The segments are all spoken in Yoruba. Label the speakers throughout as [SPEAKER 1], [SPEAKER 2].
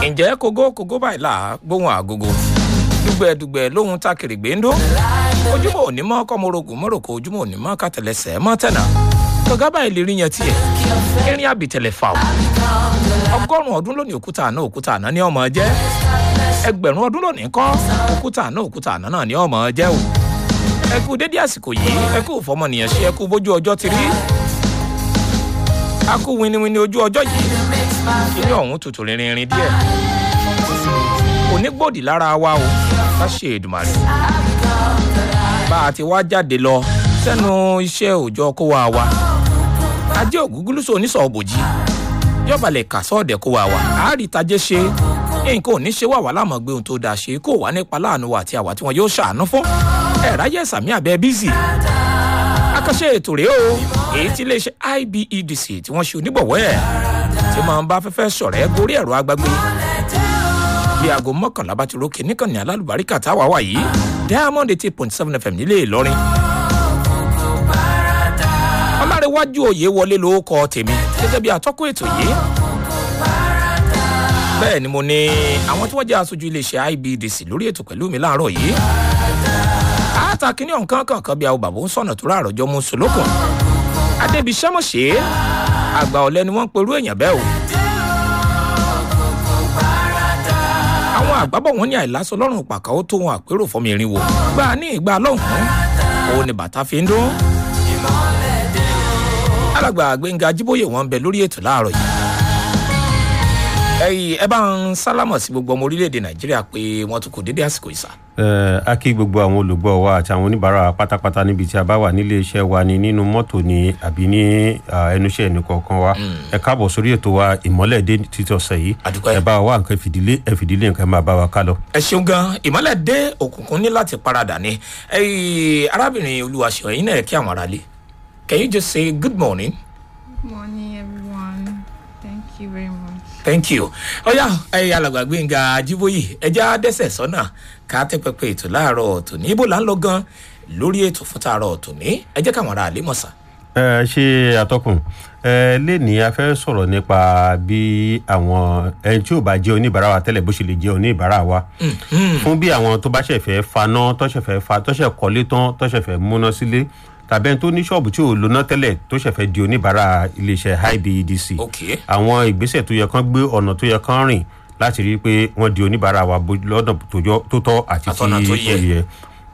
[SPEAKER 1] ǹjẹ́ kógó kógó báyìí là gbóhùn àgógó dùgbẹ̀dùgbẹ̀ lóhun tá kèrègbè ń dó ojúmọ́ òní mọ́ kọ́mọ́rogùn mọ́ròkó ojúmọ́ òní mọ́ kàtẹ́lẹsẹ̀ mọ́ tẹ̀nà kọ̀gá báyìí lè rí yan tiẹ̀ irin àbìtẹ̀lẹ̀ fà ó ọgọ́rùn-ún ọdún lónìí òkúta àná òkúta àná ní ọmọ jẹ́ ẹgbẹ̀rún ọdún lónìí kọ́ òkúta àná òkúta àná náà ní ọmọ jẹ́ o ẹ kú dédé àsìkò yìí ẹ kú fọmọnìyàn ṣe ẹ kú bójú ọjọ́ ti rí a kú winiwini ojú ọjọ́ yìí kíní ọ̀hún tutù rinrin díẹ̀ onígbòdì lára wa o bá ṣe èdùmàrè bá a ti wá jáde lọ sẹ́nu iṣẹ́ òòjọ́ kó wa wa ajé ògúngúlùsọ oníṣọ̀ òbòjì yọ̀bàlẹ̀ kà sọ́ọ̀dẹ̀ kó wa wa àárí tajé ṣe nǹkan ò ní ṣe wà wá láàmú gbé ohun tó dáa ṣe kó wà nípa láàánú wa àti àwa tí wọn yóò ṣàánú fún ẹ̀ráyè sàmì àbẹ́ bízì akọ́ṣe ètò rèé o èyí tí iléeṣẹ́ ibedc tí wọ́n ṣe onígbọ̀wọ́ ẹ̀ tí máa ń bá fẹ́fẹ́ sọ̀rọ̀ ẹ́ gorí ẹ̀rọ agbágbé bí aago mọ́kànlá bá ti rókè níkànnì alálùbáríkà táwa wà yìí diamond eighty point seven fm nílé ìlọrin ọlárẹ̀wájú òye wọlé ló kọ tèmi gẹ́gẹ́ bí atọ́kùn ètò yìí bẹ́ẹ̀ ni mo ní àwọn tí wọ́n jẹ́ aṣojú iléeṣẹ́ ibedc lórí ètò pẹ̀lú mi láàárọ̀ yìí àtà kínní ọ̀nkan kankan bí àwọn bàbá ń sọ̀nà tó ráàrọ̀ mú sùlókùn adébísẹ́mọ̀ṣẹ́ àgbà ọ̀lẹ́ ni wọ́n ń perú èèyàn bẹ́ẹ̀ o. àwọn àgbábọ̀ wọn ní àìlásọ lọ́rùn pàkà ó tó wọn àpérò fọmọ irin wo gbà ní ìgbà lọ́hùn-ún òun ni bàtà fi ń dún. alàgbà gbẹ̀ngà jíbóyè wọn ń bẹ lórí ètò láàárọ̀ yìí ẹyìn ẹ bá ń sálámọ̀ sí gbogbo ọmọ orílẹ̀-èdè nàìjíríà pé wọ́n tún kò dédé àsìkò ìsà.
[SPEAKER 2] ẹ a kí gbogbo àwọn olùgbọ́ wa àti àwọn oníbàárà pátápátá níbi tí a bá wà nílé iṣẹ́ wa ni nínú mọ́tò ni àbí ní ẹnuṣẹ́ ẹnìkọ̀ọ̀kan wa ẹ káàbọ̀ sórí ètò wa ìmọ́lẹ̀ dé títí ọ̀sẹ̀ yìí
[SPEAKER 1] Àdúpẹ́.
[SPEAKER 2] ẹ bá wa nǹkan fìdílé ẹ fìdílé nǹkan máa bá wa ká lọ.
[SPEAKER 1] ẹ ṣeun gan ìmọ̀lẹ̀ dé òkùnkùn ní láti paradà ni ẹyìn arábìnrin olúwaṣọ ẹ̀yin náà kí àwọn aráalé can you just say good morning
[SPEAKER 3] Good morning, everyone. Thank you very much.
[SPEAKER 1] thank you ọyá ẹyìn alàgbà gbẹ̀ngà ajíbóyè ẹja dẹ́sẹ̀ sọ́nà ká tẹ́ pẹpẹ ètò láàárọ̀ tòní ibo là ń lọ gan lórí ètò fún tààrọ̀ tòní ẹ jẹ́ káwọn aráalé mọ̀ sá.
[SPEAKER 2] ẹ ṣe àtọkùn ẹ lẹ́ni a fẹ́ sọ̀rọ̀ nípa bí àwọn ẹni tí ò bá jẹ́ oníbàárà wa tẹ́lẹ̀ bó ṣe lè jẹ́ oníbàárà wa fún bí àwọn tó bá ṣẹ̀ fẹ́ faná tọ́ṣẹ̀ fẹ́ fa tọ́ṣẹ̀ kọ́lé tán tọ́ṣẹ̀ fẹ́ múná sílé tàbí ẹni tó ní ṣọ́ọ̀bù tí ò lóná tẹ́lẹ̀ tó ṣẹ̀ fẹ́ di oníbàárà iléeṣẹ́ ibedc
[SPEAKER 1] ok
[SPEAKER 2] àwọn ìgbésẹ̀ tó yẹ kán gbé ọ̀nà tó yẹ kán rìn láti rí i pé wọ́n di oníbàárà wa bó- lọ́nà tó jọ- tó tọ́ àti
[SPEAKER 1] Àtọ̀nà
[SPEAKER 2] tí
[SPEAKER 1] tó
[SPEAKER 2] ó
[SPEAKER 1] yẹ.
[SPEAKER 2] yẹ.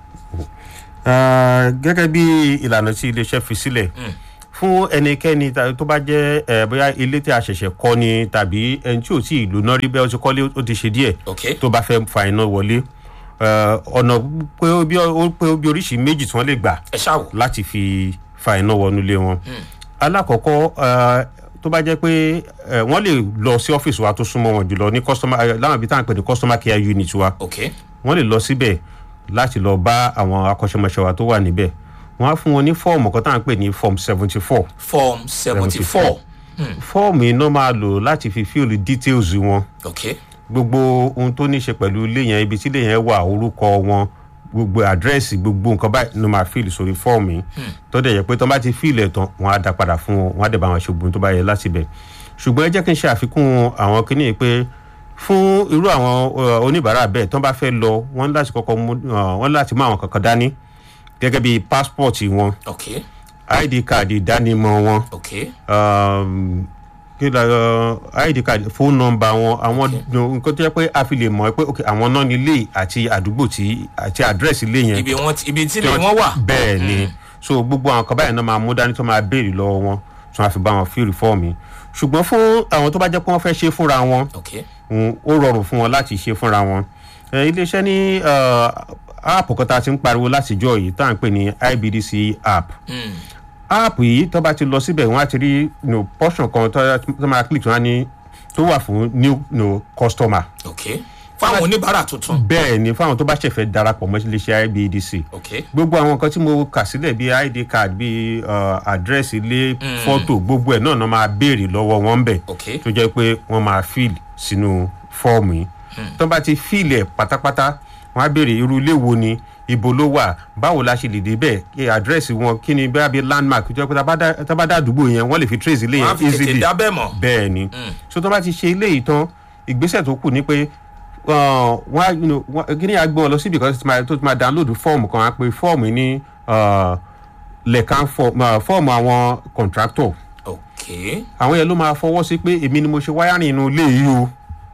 [SPEAKER 2] Ah, gẹ́gẹ́ bí ìlànà tí iléeṣẹ́ fi sílẹ̀ fún ẹnikẹ́ni ta- tó bá jẹ́ eh, bóyá ilé tí a ṣẹ̀ṣẹ̀ kọ́ ni tàbí ẹni tí ò tí ì lóná rí bẹ́ẹ̀ ó ti kọ́lé ó ti ṣe díẹ̀
[SPEAKER 1] ok
[SPEAKER 2] tó bá fẹ́ fa iná wọlé eh, ọ̀nà pé ó bí ó pé ó bí oríṣi méjì tí wọ́n lè gbà
[SPEAKER 1] ẹ ṣáà wò
[SPEAKER 2] láti fi fa iná wọnú ilé wọn. alákọ̀ọ́kọ́ eh, tó bá jẹ́ pé eh, wọ́n lè lọ sí ọ́fíìsì wa tó súnmọ́ wọn jùlọ ní customer eh, láwọn ibi tá à ń pè ní customer care unit wa
[SPEAKER 1] ok
[SPEAKER 2] wọ́n lè lọ síbẹ̀ láti lọ bá àwọn akọ́ṣẹ́mọṣẹ́ wa tó wà níbẹ̀ wọ́n á fún wọn ní fọ́ọ̀mù kan tá à ń pè ní form seventy four
[SPEAKER 1] form seventy four
[SPEAKER 2] fọ́ọ̀mù iná máa lò láti fi fíìlì details wọn
[SPEAKER 1] ok
[SPEAKER 2] gbogbo ohun tó ní í ṣe pẹ̀lú ilé yẹn ibi tí ilé yẹn wà orúkọ wọn gbogbo àdírẹ́sì gbogbo nǹkan báyìí ló máa fíìlì sórí fọ́ọ̀mù yìí tó dẹ̀ yẹ pé tó bá ti fíìlì ẹ̀ tán wọ́n á dá padà fún wọn wọ́n á dẹ̀ bá wọn ṣe gbogbo tó bá yẹ láti bẹ̀ ṣùgbọ́n ẹ jẹ́ kí n ṣe àfikún àwọn kinní yìí pé fún irú àwọn uh, oníbàárà bẹ́ẹ̀ tó bá fẹ́ lọ wọ́n ní láti kọ́kọ́ mú uh, wọ́n ní láti mú àwọn kankan dání gẹ́gẹ́ bí passport wọn
[SPEAKER 1] ok
[SPEAKER 2] id card ìdánimọ̀ wọn
[SPEAKER 1] ok
[SPEAKER 2] um, kí la uh, id card phone number wọn àwọn nǹkan tó yẹ pé a fi lè mọ̀ pé ok àwọn náà nílé àti àdúgbò tí àti àdírẹ́sì ilé yẹn
[SPEAKER 1] ibi wọn ti- ibi tí lè wọn wà
[SPEAKER 2] bẹ́ẹ̀ ni so gbogbo àwọn kan báyìí náà máa mú dání tó máa béèrè lọ́wọ́ wọn tí wọ́n á fi bá wọn fíìrì fọ́ọ̀mù ṣùgbọ́n fún àwọn tó bá jẹ́ pé wọ́n fẹ́ ṣe fúnra wọn
[SPEAKER 1] ok
[SPEAKER 2] mm, ó rọrùn fún wọn láti ṣe fúnra wọn Eh, iléeṣẹ́ ní app kan tá a ti ń pariwo látijọ́ yìí tá à ń pè ní ibdc app
[SPEAKER 1] Mm.
[SPEAKER 2] app yìí tó bá ti lọ síbẹ̀ wọ́n á ti rí you know, portion kan tó tó máa click tó wá ní tó wà fún new you know, customer
[SPEAKER 1] ok fáwọn oníbàárà tuntun
[SPEAKER 2] bẹ́ẹ̀ ni fáwọn tó bá ṣẹ̀fẹ̀ darapọ̀ mọ́ iléeṣẹ́ ibdc
[SPEAKER 1] ok
[SPEAKER 2] gbogbo àwọn nǹkan tí mo kà sílẹ̀ bíi id card bíi uh, address ilé fọ́tò gbogbo ẹ̀ náà náà máa béèrè lọ́wọ́ wọn bẹ̀
[SPEAKER 1] ok
[SPEAKER 2] tó jẹ́ pé wọ́n máa fill sínú fọ́ọ̀mù yìí tó bá ti fill ẹ̀ pátápátá wọ́n á béèrè irú ilé wo ni ibo ló wà báwo la ṣe lè débẹ̀ kí àdírẹ́sì wọn kí ni bẹ́ẹ̀ bí landmark tó jẹ́ pé tá bá dá- tá bá dá àdúgbò yẹn wọ́n lè fi trace ilé
[SPEAKER 1] wọn á
[SPEAKER 2] yẹn
[SPEAKER 1] fi tètè
[SPEAKER 2] easily
[SPEAKER 1] dábẹ́ mọ̀
[SPEAKER 2] bẹ́ẹ̀ ni so tó bá ti ṣe ilé yìí tán ìgbésẹ̀ tó kù ni pé uh, wọ́n á, you know, wọ́n- kí ni a gbé wọn lọ síbi kan tó ti máa- tó ti máa download fọ́ọ̀mù kan á pe fọ́ọ̀mù yìí ní uh, lẹ́ẹ̀kan fọ́ọ̀mù àwọn contractor
[SPEAKER 1] ok
[SPEAKER 2] àwọn yẹn ló máa fọwọ́ sí pé èmi ni mo ṣe wáyárìn inú ilé yìí o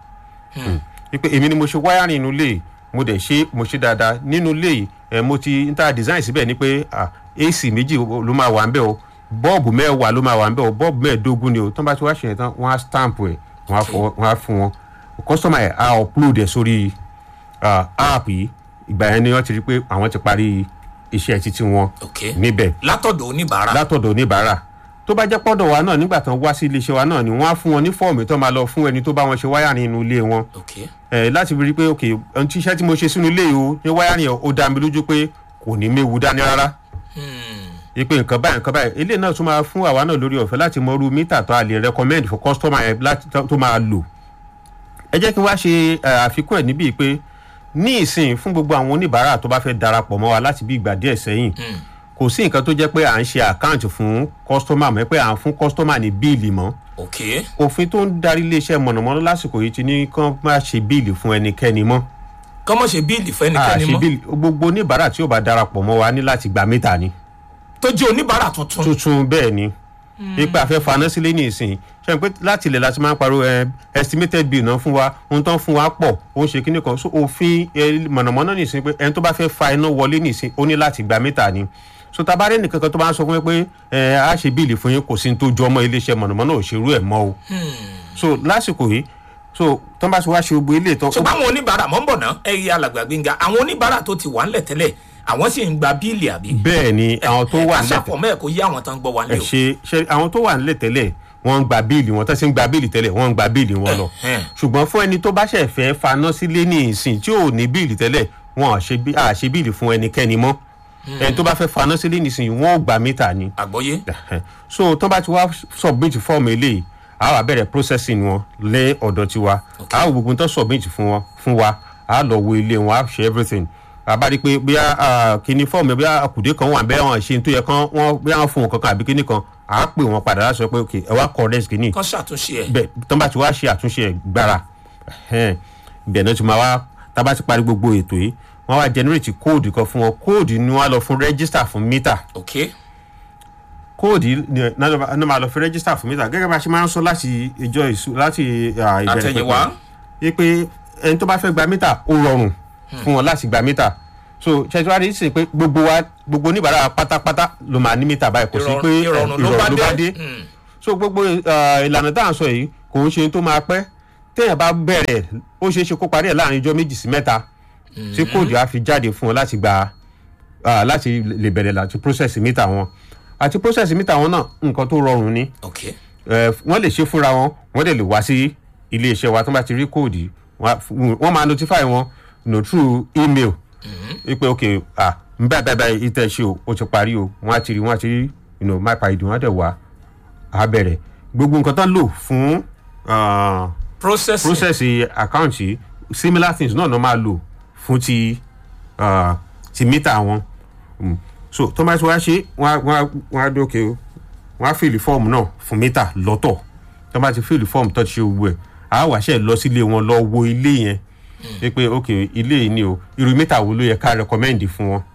[SPEAKER 2] pé èmi ni mo ṣe wáyárìn inú ilé yìí mo dẹ̀ ṣe mo ṣe dáadáa nínú ilé yìí ẹ̀ mo ti ń ta design síbẹ̀ ni pé ah, ac méjì ló máa wà ń bẹ̀ o bọ́ọ̀bù mẹ́wàá ló máa wà ń bẹ̀ o bọ́ọ̀bù mẹ́ẹ̀ẹ́dógún ni o tó ń bá ti wá ṣe yẹn tán wọ́n á stamp ẹ̀ wọ́n á fọwọ́- wọ́n á fún wọn customer ẹ̀ á upload ẹ̀ sórí ah, app yìí ìgbà yẹn ni wọ́n ti rí pé àwọn ti parí iṣẹ́ títí wọn
[SPEAKER 1] ok
[SPEAKER 2] níbẹ̀
[SPEAKER 1] látọ̀dọ̀ oníbàárà
[SPEAKER 2] látọ̀dọ̀ oníbàárà tó bá jẹ́ pọ́dọ̀ wa náà nígbà tán wá sí iléeṣẹ́ wa náà ni wọ́n á fún wọn ní fọ́ọ̀mù tó máa lọ fún ẹni tó bá wọn ṣe wáyàrin inú ilé wọn
[SPEAKER 1] ok
[SPEAKER 2] ẹ̀ láti rí i pé ok ohun tí iṣẹ́ tí mo ṣe sínú ilé yìí o ní wáyàrin ẹ̀ ó dá mi lójú pé kò ní méwu dání rárá ipe nǹkan báyìí nǹkan báyìí ilé náà tún máa fún àwa náà lórí ọ̀fẹ́ láti mọ irú mítà tó a lè recommend for customer ẹ̀ láti tó máa lò ẹ jẹ́ kí n wá ṣe eh, àfikún ẹ̀ níbí pé ní ìsìn fún gbogbo àwọn oníbàárà tó bá fẹ́ darapọ̀ mọ́ wa láti bí ìgbà díẹ̀ sẹ́yìn kò sí nǹkan tó jẹ́ pé à ń ṣe àkáǹtì fún kọ́sítọ́mà mọ́ pé à ń fún kọ́sítọ́mà ní bíìlì mọ́
[SPEAKER 1] ok
[SPEAKER 2] òfin tó ń darí iléeṣẹ́ mọ̀nàmọ́ná lásìkò yìí ti ní kán má ṣe bíìlì fún ẹnikẹ́ni mọ́
[SPEAKER 1] kọ́mọ̀ ṣe bíìlì
[SPEAKER 2] à
[SPEAKER 1] fẹ́nikẹ́ni
[SPEAKER 2] ṣe
[SPEAKER 1] mọ́
[SPEAKER 2] bíìlì gbogbo oníbàárà tí ó bá darapọ̀ mọ́ wa ní láti gba mítà ni
[SPEAKER 1] tó jẹ́ oníbàárà tuntun
[SPEAKER 2] tuntun bẹ́ẹ̀ ni ipa afẹ́ faná sílé ní ìsìn ṣe pé láti ilẹ̀ láti máa ń pariwo ẹ estimated bill náà fún wa ohun tó ń fún wa pọ̀ ó ń ṣe kíní kan so òfin ẹ, mọ̀nàmọ́ná nìsín pé ẹni tó bá fẹ́ fa iná wọlé nìsín ó ní láti gba mítà ni so tabarẹ́ nìkan kan tó bá ń sọ fún mi pé ẹ á ṣe bíìlì fún yín kò sí ní tó jọ ọmọ iléeṣẹ́ mọ̀nàmọ́ná ò ṣerú ẹ̀ mọ́ o so lásìkò yìí so tó bá ṣe wá ṣe gbogbo ilé ìtàn
[SPEAKER 1] ṣùgbọ́n àwọn oníbàárà mọ̀ ń bọ̀ náà ẹ̀yẹ alàgbà gbẹ̀ngà àwọn oníbàárà tó ti wà ńlẹ̀ tẹ́lẹ̀ àwọn sì ń gba bíìlì àbí.
[SPEAKER 2] bẹ́ẹ̀ ni àwọn tó wà nílẹ̀
[SPEAKER 1] àṣàpọ̀ mẹ́ẹ̀ kó yé àwọn tán ń gbọ́ wa
[SPEAKER 2] ẹ
[SPEAKER 1] nílé o.
[SPEAKER 2] ṣe ṣe àwọn tó wà nílẹ̀ tẹ́lẹ̀ wọ́n ń gba bíìlì wọn tó ṣe ń gba bíìlì tẹ́lẹ̀ wọ́n ń gba bíìlì wọn lọ
[SPEAKER 1] Ẹ̀hẹ́n.
[SPEAKER 2] ṣùgbọ́n fún ẹni tó bá ṣẹ̀ fẹ́ faná sílé ní ìsìn tí ò ní bíìlì tẹ́lẹ̀ wọn à ṣe bí- à ṣe bíìlì fún ẹnikẹ́ni mọ́ ẹni tó bá fẹ́ faná sílé ní ìsìn wọn ò gba mítà ni
[SPEAKER 1] àgbọ́yé
[SPEAKER 2] Ẹ̀hẹ́n. so tó bá ti wá submit fọ́ọ̀mù eléyìí a wá bẹ̀rẹ̀ processing wọn lé ọ̀dọ̀ tiwa a wò gbogbo tó submit fún wọn fún wa a lọ wo ilé wọn a ṣe everything a bá rí i pé bóyá kíní fọ́ọ̀mù bóyá àkùdé kan wà bẹ́ẹ̀ wọn ṣe tó yẹ kán wọ́n bóyá wọn fún wọn kankan àbí kíní kan a pè wọn padà láti sọ pé ok ẹ wá correct kíní
[SPEAKER 1] kán ṣàtúnṣe ẹ̀.
[SPEAKER 2] bẹ́ẹ̀ tó bá ti wá ṣe àtúnṣe ẹ̀ gbára ẹ̀hẹ́n, ibẹ̀ náà ti máa wá tá a bá ti parí gbogbo ètò yìí wọ́n wá generate code kan fún wọn code ni wọ́n á lọ fún register fún meter
[SPEAKER 1] ok
[SPEAKER 2] kóòdì ní máa lọ fi rẹ́gísítà fún mítà gẹ́gẹ́ bá a ṣe máa ń sọ láti ìjọ ìṣú láti ah, ìbẹ̀rẹ̀
[SPEAKER 1] Àtẹ̀yìnwá.
[SPEAKER 2] pẹ̀pẹ̀. pé ẹni tó bá fẹ́ gba mítà ó rọrùn fún wọn láti gba mítà so ṣètìwádìí sì pé gbogbo wa gbogbo oníbàárà pátápátá ló máa ní mítà báyìí kò sí pé eh,
[SPEAKER 1] ìrọ̀rùn ló bá dé. Mm.
[SPEAKER 2] so gbogbo ah, ìlànà tá à ń sọ yìí kò ń ṣe tó máa pẹ́ téèyàn bá bẹ̀rẹ̀ ó ṣeé ṣe kó parí ẹ̀ láàrin ijọ́ méjì sí mẹ́ta tí kóòdù á fi jáde fún wọn láti gba ah, láti lè bẹ̀rẹ̀ láti process mítà wọn àti process mítà wọn náà nǹkan tó rọrùn ni
[SPEAKER 1] ok
[SPEAKER 2] Eh, wọ́n lè ṣe fúnra wọn wọ́n dẹ̀ lè wá sí iléeṣẹ́ wa tó bá ti rí kóòdì wọ́n á- wọ́n máa notify wọn no through email wípé ok ah n bá bá bá ìtẹ̀ ṣe o ó ti parí o wọ́n á ti rí wọ́n á ti rí you know, máa pa ìdùn wọ́n á dẹ̀ wá á bẹ̀rẹ̀ gbogbo nǹkan tán lò fún ah,
[SPEAKER 1] process
[SPEAKER 2] process àkáǹtì similar things náà ló máa lò fún ti ah, ti mítà wọn Mm. so tó bá ti wá ṣe wọ́n á- wọ́n á- wọ́n á dókè o wọ́n á fìlì fọ́ọ̀mù náà fún mítà lọ́tọ̀ tó bá ti fìlì fọ́ọ̀mù tó ti ṣe gbogbo ẹ̀ á wá ṣe lọ sílé wọn lọ wo ilé yẹn pé pé ok ilé yìí ni o irú mítà wo ló yẹ ká rẹkọmẹ́ndì fún wọn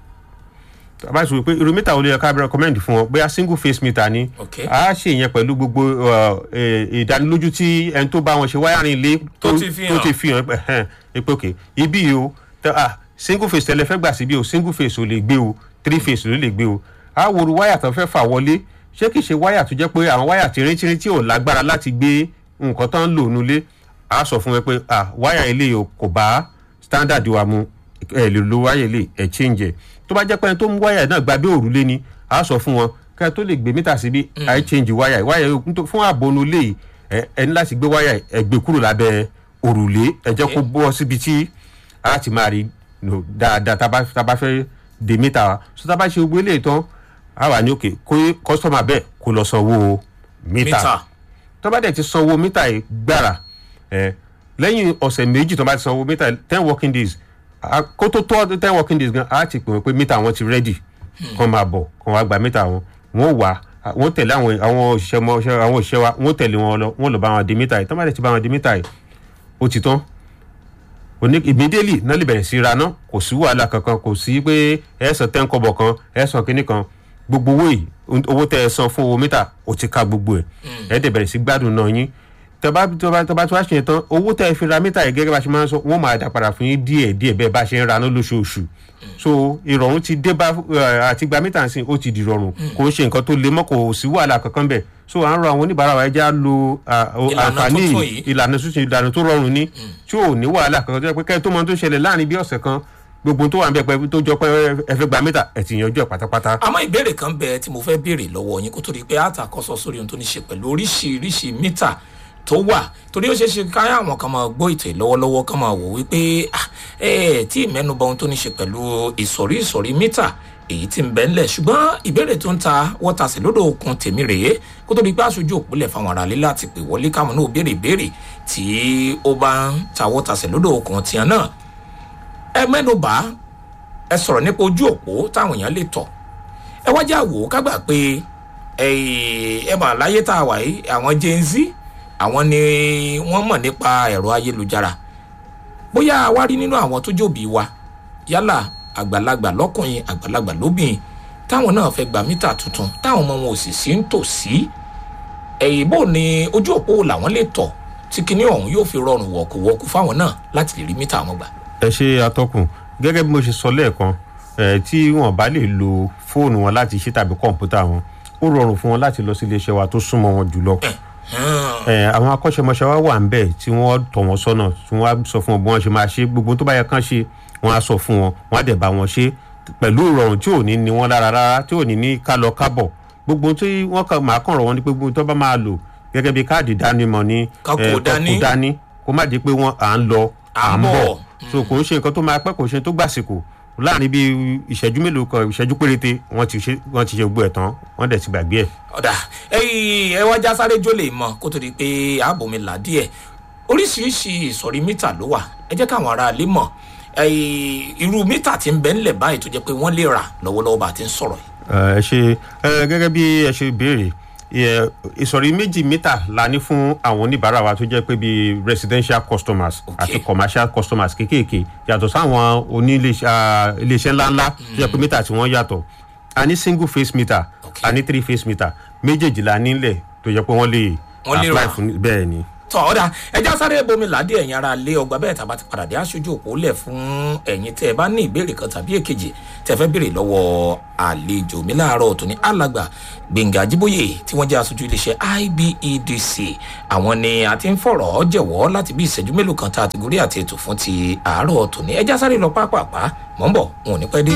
[SPEAKER 2] tó bá ti wò pé irú mítà wo ló yẹ ká rẹkọmẹ́ndì fún wọn bóyá single face meter ni
[SPEAKER 1] Ok.
[SPEAKER 2] a ṣe yẹn pẹ̀lú gbogbo uh, eh, ìdánilójú tí ẹni tó bá wọn ṣe wáyàrin ilé
[SPEAKER 1] Tó ti fi hàn.
[SPEAKER 2] tó ti fi hàn ẹ̀hẹ́n, ẹ pé ok ibi yìí o tẹ- ah, single face tẹlẹ fẹ́ gbà síbi o single face ò lè gbé o three face ló lè gbé o a wo ru wáyà tó fẹ́ fà wọlé ṣé kìí ṣe wáyà tó jẹ́ pé àwọn wáyà tìrìntìrìn tí ò lágbára láti gbé nǹkan tó ń lò nulẹ̀ a sọ fún ẹ pé ah, wáyà ilé o kò bá standard wa mu ẹ lè lo wáyà ilé ẹ change ẹ tó bá jẹ́ pé ẹni tó mú wáyà náà gba bí òrùlé ni a sọ fún wọn kí ẹ tó lè gbé mítà síbi àì change wáyà wáyà yìí nítorí- fún àbọnú lé yìí ẹ ẹ ní láti gbé wáyà ẹ gbé kúrò lábẹ́ òrùlé ẹ jẹ́ kó bọ́ síbi tí a ti máa rí no, dáadáa tá a bá- tá a bá fẹ́ dé mítà wa so tá a bá ṣe gbogbo eléyìí tán a wà ní òkè kó kọ́sọ́mà bẹ́ẹ̀ kó lọ sanwó mítà
[SPEAKER 1] mítà
[SPEAKER 2] tó bá dẹ̀ ti sanwó mítà yìí gbàrà ẹ lẹ́yìn ọ̀sẹ̀ méjì tó bá ti sanwó mítà ten working days a- kó tó tó ten working days gan a ti pè wọ́n pé mítà wọn ti ready kàn máa bọ̀ kàn wá gba mítà wọn wọ́n wà wọ́n tẹ̀lé àwọn àwọn òṣìṣẹ́ mọ àwọn òṣìṣẹ́ wa wọ́n tẹ̀lé wọn lọ wọ́n lọ bá wọn di mítà yìí tó bá dẹ̀ ti bá wọn di mítà yìí ó ti tán oní immediately náà lè bẹ̀rẹ̀ sí ra ná kò sí wàhálà kankan kò sí pé ẹ san ten kọ́bọ̀ kan ẹ san kínní kan gbogbo owó yìí owó tẹ ẹ san fún owó mítà ó ti ka gbogbo ẹ ẹ dẹ̀ bẹ̀rẹ̀ sí gbádùn náà yín tọba tọba tọba tí wàá ṣe tán owó tẹ ẹ fi ra mítà yìí gẹ́gẹ́ bá ṣe máa ń sọ wọ́n máa dà padà fún yín díẹ̀ díẹ̀ bẹ́ẹ̀ bá ṣe ń ra ná lóṣooṣù so ìrọ̀rùn ti dé bá àti gba mítà sí ó ti di ìrọ̀rùn kò ń ṣe nǹkan tó le mọ́ kò sí wàhálà kankan bẹ́ẹ̀ so à ń rọ àwọn oníbàárà wa ẹja lo àǹfààní ìlànà tuntun ìlànà tó rọrùn ní tí ò ní wàhálà kankan tó yẹ pé kẹ́ẹ̀ tó mọ tó ṣẹlẹ̀ láàrin bí ọ̀sẹ̀ kan gbogbo tó wà ń bẹ pẹ tó jọ pé ẹ fẹ́ gba mítà ẹ ti yanjú ẹ pátápátá.
[SPEAKER 1] àmọ́ ìbéèrè kan bẹ tí mo fẹ́ béèrè lọ́wọ́ yín kó tó di pé àtàkọ́sọ sórí ohun tó ní ṣe pẹ̀lú oríṣiríṣi mítà tó wà torí ó ṣeé ṣe ká àwọn kan máa gbọ́ ètò lọ́wọ́lọ́wọ́ kan máa wò wípé ẹ tí ìmẹ́nuba ohun tó ní ṣe pẹ̀lú ìsọ̀rí ìsọ̀rí mítà èyí tí ń bẹ ńlẹ̀ ṣùgbọ́n ìbéèrè tó ń ta wọ́tasẹ̀ lódò okun tèmi rèé kó tó di pé aṣojú òpólẹ̀ fáwọn aráalé láti pè wọlé káwọn náà béèrè ìbéèrè tí ó bá ń ta wọ́tasẹ̀ lódò okun tiẹ̀ náà ẹ mẹ́nuba ẹ sọ̀rọ̀ nípa ojú òpó táwọn èèyàn lè tọ̀ ẹ wájú àwò kágbà pé ẹ mà láyé tá a wà yìí àwọn gen z àwọn ni wọ́n mọ̀ nípa ẹ̀rọ ayélujára bóyá wá rí nínú àwọn tó jòbí wa yálà àgbàlagbà lọ́kùnrin àgbàlagbà lóbìnrin táwọn náà fẹ́ gba mítà tuntun táwọn ọmọ wọn ò sì sí ń tò sí ẹ̀yìn bò ní ojú òpó làwọn lè tọ̀ tí kinní ọ̀hún yóò fi rọrùn wọ̀kùwọ̀kù fáwọn náà láti lè rí mítà wọn gbà.
[SPEAKER 2] ẹ ṣe atọ́kùn gẹ́gẹ́ bí mo ṣe sọ lẹ́ẹ̀kan tí wọ́n bá lè lo fóònù wọn láti ṣe tàbí kọ̀ǹpútà wọn ó rọrùn fún wọn láti lọ sí iléeṣẹ́ wa tó súnmọ́ wọn jùlọ àwọn akọ́ṣẹ́mọṣẹ́ wa wà ń bẹ̀ tí wọ́n tọ̀ wọ́n sọ́nà tí wọ́n á sọ fún wọn bí wọ́n ṣe máa ṣe gbogbo tó bá yẹ kán ṣe wọ́n á sọ fún wọn wọ́n á dẹ̀ bá wọn ṣe pẹ̀lú ìrọ̀rùn tí ò ní ní wọn lára rárá tí ò ní ní ká lọ kábọ̀ gbogbo tí wọ́n kàn máa kàn rọ̀ wọ́n ní pé gbogbo tó bá máa lò gẹ́gẹ́ bí káàdì ìdánimọ̀ ní
[SPEAKER 1] kó
[SPEAKER 2] dání kó má di pé wọ́n à ń lọ à ń bọ̀ so kò ń ṣe nǹkan tó máa pẹ́ kò ṣe tó gbàsìkò láàrin bíi ìṣẹ́jú mélòó kan ìṣẹ́jú péréte wọ́n ti ṣe wọ́n ti ṣe gbogbo ẹ̀ tán wọ́n dẹ̀ ti gbàgbé ẹ̀.
[SPEAKER 1] ọ̀dà ẹ wá já sáré jó lè mọ kó tó di pé ààbò mi là díẹ̀ oríṣiríṣi ìsọ̀rí mítà ló wà ẹ jẹ́ káwọn aráalé mọ̀ irú mítà tí ń bẹ ńlẹ̀ báyìí tó jẹ́ pé wọ́n lè rà lọ́wọ́lọ́wọ́ bá a ti ń sọ̀rọ̀ yìí.
[SPEAKER 2] ẹ ṣe gẹ́gẹ́ bí ẹ ṣe béèrè ìsọ̀rí méjì mítà la ní fún àwọn oníbàárà wa tó jẹ́ pé bíi residential customers àti commercial customers kéékèèké yàtọ̀ sáwọn oníléeṣẹ́ ńláńlá tó jẹ́ pé mítà tí wọ́n yàtọ̀ a ní single face meter a ní three face meter méjèèjì la nílẹ̀ tó jẹ́ pé wọ́n lè apply fún bẹ́ẹ̀ ni
[SPEAKER 1] tọ ọ̀dà ẹja sáré bomi ládé ẹ̀yin ara lé ọgbà bẹ́ẹ̀ tàbá ti padà dé aṣojú òpó lẹ̀ fún ẹ̀yin tẹ́ ẹ bá ní ìbéèrè kan tàbí èkejì tẹ́ fẹ́ béèrè lọ́wọ́ àlejò mi láàárọ̀ tó ní alàgbà gbẹ̀ngà jíbóyè tí wọ́n jẹ́ aṣojú iléeṣẹ́ ibedc àwọn ni a ti ń fọ̀rọ̀ jẹ̀wọ́ láti bí ìṣẹ́jú mélòó kan tá a ti gorí àti ètò fún ti àárọ̀ tó ní ẹja sáré lọ pápápá mọ̀ ń bọ̀ wọn ò ní pẹ́ dé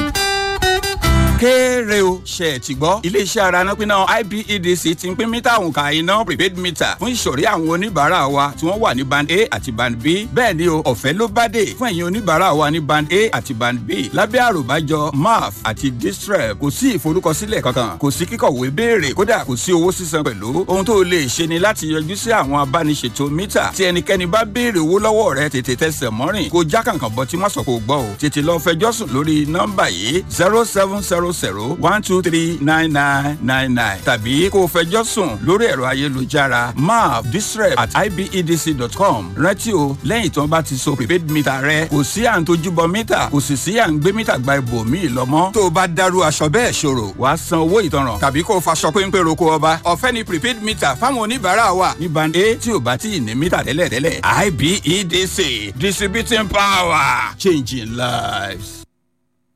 [SPEAKER 4] kéré o ṣe ẹ̀ ti gbọ́. iléeṣẹ́ ara náà pinna IBEDC ti ń pín mítà òǹkà iná prepaid meter fún ìsọ̀rí àwọn oníbàárà wa tí wọ́n wà ní band A àti band B. bẹ́ẹ̀ ni o ọ̀fẹ́ ló bá dé fún ẹ̀yin oníbàárà wa ní band A àti band B. lábẹ́ àròbájọ MAF àti distrep kò sí ìforúkọsílẹ̀ kankan kò sí kíkọ̀wé béèrè kódà kò sí owó sísan pẹ̀lú. ohun tó lè ṣe ni láti yọjú sí àwọn abániṣètò mítà tí ẹnikẹ́ni bá béèrè owó lọ́wọ́ rẹ tètè tẹsẹ̀ mọ́rìn kó já kàǹkàn bọ́ tí wọ́n sọ kò gbọ́ o tètè lọ fẹjọ́ sùn lórí nọ́mbà yìí zero seven zero zero one two three nine nine nine nine tàbí kó o fẹjọ́ sùn lórí ẹ̀rọ ayélujára maaf distrep at ibedc.com rántí o lẹ́yìn tí wọ́n bá ti so prepaid meter rẹ kò sí à ń tojúbọ mítà kò sì sí à ń gbé mítà gba ibòmíì lọ́mọ́ tó o bá dárú aṣọ bẹ́ẹ̀ ṣòro wàá san owó ìtanràn tàbí kó o faṣọ péńpé roko ọba ọ̀fẹ́ ni prepaid meter fáwọn oníbàárà wa ní band a tí o bá tí ì ní mítà tẹ́lẹ̀tẹ́lẹ̀ ibedc distributing power changing lives.